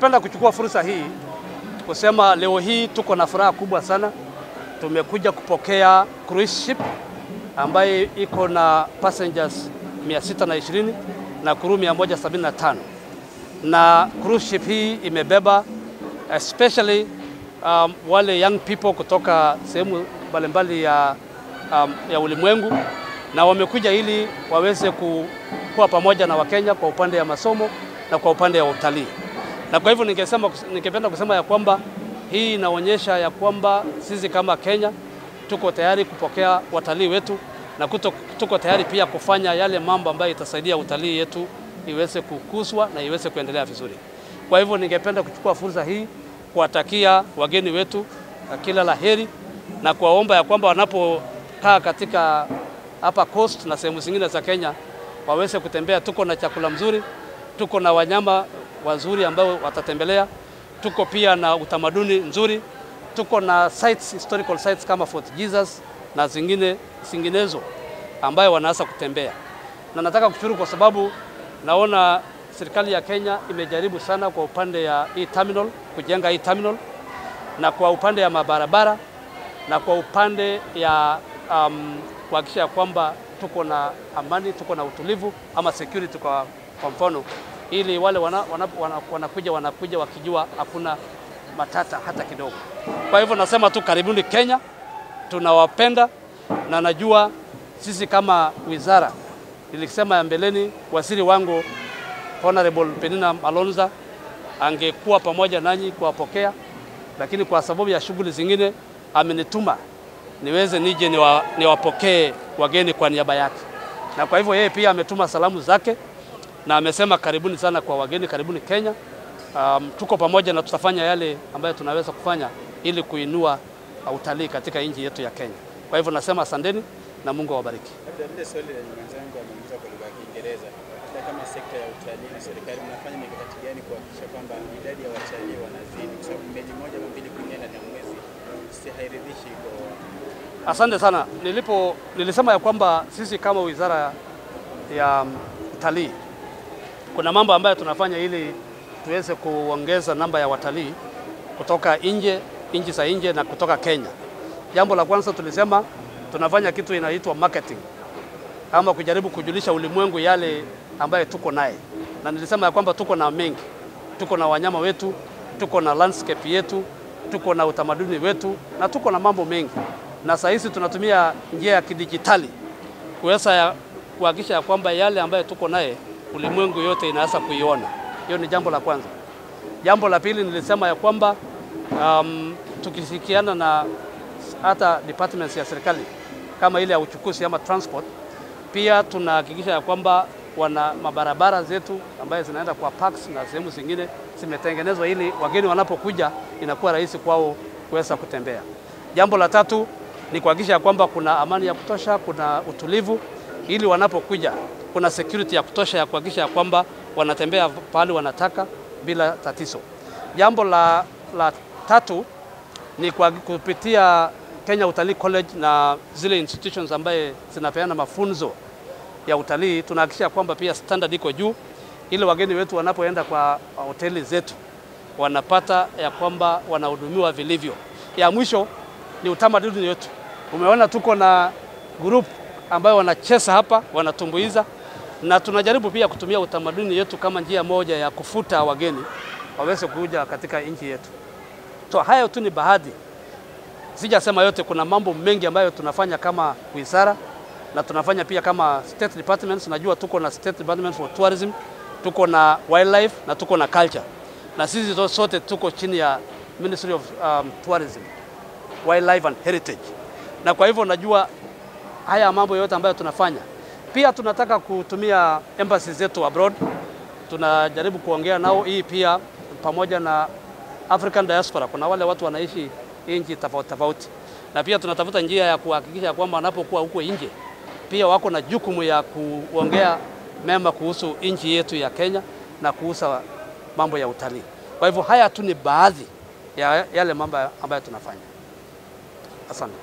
ningependa kuchukua fursa hii kusema leo hii tuko na furaha kubwa sana. Tumekuja kupokea cruise ship ambayo iko na passengers 620 na crew 175 na cruise ship hii imebeba especially um, wale young people kutoka sehemu mbalimbali ya, um, ya ulimwengu na wamekuja ili waweze ku, kuwa pamoja na Wakenya kwa upande ya masomo na kwa upande ya utalii. Na kwa hivyo ningesema, ningependa kusema ya kwamba hii inaonyesha ya kwamba sisi kama Kenya tuko tayari kupokea watalii wetu na kuto, tuko tayari pia kufanya yale mambo ambayo itasaidia utalii yetu iweze kukuzwa na iweze kuendelea vizuri. Kwa hivyo ningependa kuchukua fursa hii kuwatakia wageni wetu kila la heri na kuwaomba ya kwamba wanapokaa katika hapa coast na sehemu zingine za Kenya waweze kutembea. Tuko na chakula mzuri, tuko na wanyama wazuri ambao watatembelea, tuko pia na utamaduni nzuri, tuko na sites, historical sites kama Fort Jesus na zingine zinginezo ambayo wanaweza kutembea, na nataka kushukuru kwa sababu naona serikali ya Kenya imejaribu sana kwa upande ya hii terminal, kujenga hii terminal na kwa upande ya mabarabara na kwa upande ya um, kuhakikisha kwamba tuko na amani, tuko na utulivu ama security kwa, kwa mfano ili wale wanakuja wana, wana, wana wanakuja wakijua hakuna matata hata kidogo. Kwa hivyo nasema tu karibuni Kenya, tunawapenda na najua sisi kama wizara, nilisema ya mbeleni, waziri wangu Honorable Penina Malonza angekuwa pamoja nanyi kuwapokea, lakini kwa sababu ya shughuli zingine amenituma niweze nije niwapokee ni wageni kwa niaba yake, na kwa hivyo yeye pia ametuma salamu zake na amesema karibuni sana kwa wageni, karibuni Kenya. Um, tuko pamoja na tutafanya yale ambayo tunaweza kufanya ili kuinua utalii katika nchi yetu ya Kenya. Kwa hivyo nasema asanteni na Mungu awabariki. Labda lile swali lenye mwenzangu ameuliza kwa lugha ya Kiingereza, labda kama sekta ya utalii na serikali mnafanya mikakati gani kuhakikisha kwamba idadi ya watalii wanazidi, kwa sababu meli moja ama mbili kuingia ndani ya mwezi si hairidhishi kwa Asante sana. Nilipo nilisema ya kwamba sisi kama wizara ya utalii kuna mambo ambayo tunafanya ili tuweze kuongeza namba ya watalii kutoka nje, nchi za nje na kutoka Kenya. Jambo la kwanza tulisema tunafanya kitu inaitwa marketing, ama kujaribu kujulisha ulimwengu yale ambayo tuko naye, na nilisema ya kwamba tuko na mengi, tuko na wanyama wetu, tuko na landscape yetu, tuko na utamaduni wetu na tuko na mambo mengi, na saa hizi tunatumia njia ya kidijitali kuweza kuhakikisha ya kwamba yale ambayo tuko naye ulimwengu yote inaweza kuiona. Hiyo ni jambo la kwanza. Jambo la pili nilisema ya kwamba um, tukishirikiana na hata departments ya serikali kama ile ya uchukuzi ama transport, pia tunahakikisha ya kwamba wana mabarabara zetu ambayo zinaenda kwa parks na sehemu zingine zimetengenezwa ili wageni wanapokuja inakuwa rahisi kwao kuweza kutembea. Jambo la tatu ni kuhakikisha ya kwamba kuna amani ya kutosha, kuna utulivu ili wanapokuja kuna security ya kutosha ya kuhakikisha ya kwamba wanatembea pahali wanataka bila tatizo. Jambo la, la tatu ni kwa kupitia Kenya Utalii College na zile institutions ambaye zinapeana mafunzo ya utalii, tunahakikisha kwamba pia standard iko juu, ili wageni wetu wanapoenda kwa hoteli zetu wanapata ya kwamba wanahudumiwa vilivyo. Ya mwisho ni utamaduni wetu. Umeona tuko na group ambayo wanacheza hapa, wanatumbuiza na tunajaribu pia kutumia utamaduni yetu kama njia moja ya kufuta wageni waweze kuja katika nchi yetu. So hayo tu ni baadhi, sijasema yote. Kuna mambo mengi ambayo tunafanya kama wizara na tunafanya pia kama state departments. Najua tuko na state department for tourism, tuko na wildlife na tuko na culture, na sisi sote tuko chini ya Ministry of um, Tourism, Wildlife and Heritage, na kwa hivyo najua haya mambo yote ambayo tunafanya pia tunataka kutumia embassy zetu abroad, tunajaribu kuongea nao. Hii pia pamoja na African diaspora, kuna wale watu wanaishi nchi tofauti tofauti, na pia tunatafuta njia ya kuhakikisha kwamba wanapokuwa huko nje pia wako na jukumu ya kuongea mema kuhusu nchi yetu ya Kenya na kuhusu mambo ya utalii. Kwa hivyo haya tu ni baadhi ya yale mambo ambayo tunafanya. Asante.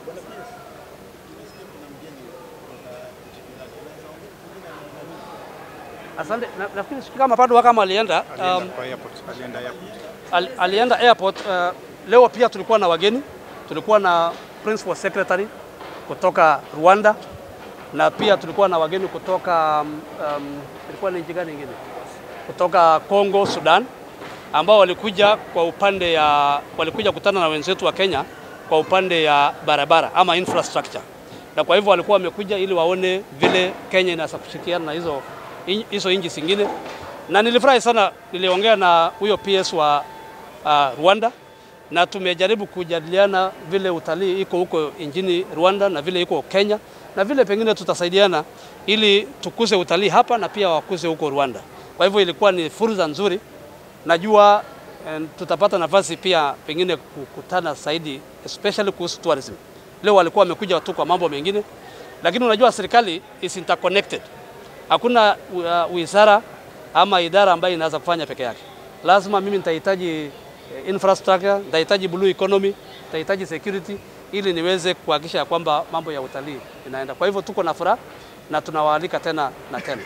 Asante. Na, nafikiri sijui kama bado kama alienda um, Alienda kwa airport, alienda airport. al, alienda airport uh, leo pia tulikuwa na wageni, tulikuwa na principal secretary kutoka Rwanda na pia tulikuwa na wageni kutoka um, um, ilikuwa ni nchi gani nyingine kutoka Congo, Sudan ambao walikuja kwa upande ya walikuja kutana na wenzetu wa Kenya kwa upande ya barabara ama infrastructure, na kwa hivyo walikuwa wamekuja ili waone vile Kenya inaweza kushirikiana na hizo hizo nchi zingine, na nilifurahi sana. Niliongea na huyo PS wa uh, Rwanda na tumejaribu kujadiliana vile utalii iko huko nchini Rwanda na vile iko Kenya na vile pengine tutasaidiana ili tukuze utalii hapa na pia wakuze huko Rwanda. Kwa hivyo ilikuwa ni fursa nzuri. Najua eh, tutapata nafasi pia pengine kukutana zaidi especially kuhusu tourism. Leo walikuwa wamekuja tu kwa mambo mengine, lakini unajua serikali is interconnected. Hakuna uh, wizara ama idara ambayo inaweza kufanya peke yake. Lazima mimi nitahitaji infrastructure, nitahitaji blue economy, nitahitaji security ili niweze kuhakikisha kwamba mambo ya utalii inaenda. Kwa hivyo tuko na furaha na tunawaalika tena na tena.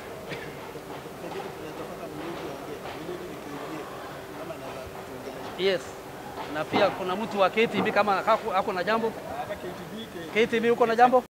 Yes. Na pia kuna mtu wa KTB kama ako na jambo. KTB uko na jambo?